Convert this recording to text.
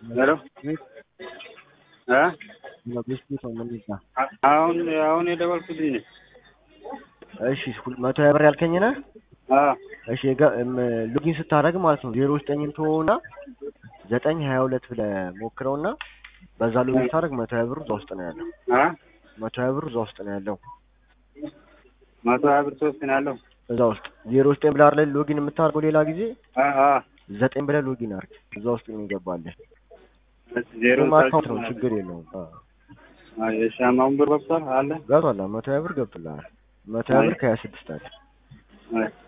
ሄሎ እ ቤት ነው የምንይዛ። አሁን አሁን የደወልኩልኝ ነኝ። እሺ ሁል- መቶ ሀያ ብር ያልከኝ ነህ? አዎ እሺ የጋ- እም፣ ሎጊን ስታደርግ ማለት ነው ዜሮ ዘጠኝን ትሆና ዘጠኝ ሀያ ሁለት ብለህ ሞክረውና በዛ ሎጊን ስታደርግ መቶ ሀያ ብሩ እዛ ውስጥ ነው ያለው። አ መቶ ሀያ ብሩ እዛ ውስጥ ነው ያለው። መቶ ሀያ ብር ሶስት ነው ያለው። እዛ ውስጥ ዜሮ ዘጠኝ ብለህ አይደል ሎጊን የምታደርገው ሌላ ጊዜ አ አ ዘጠኝ ብለህ ሎጊን አድርግ። እዛ ውስጥ ነው ይገባልህ። ዜሮ ምንም አካውንት ነው ችግር የለውም። አዎ አይ የሻማውን ብር ገብቷል አለ ገብቷል። መቶ ሀያ ብር ገብቶልሃል። መቶ ሀያ ብር ከሀያ ስድስት አለ። አይ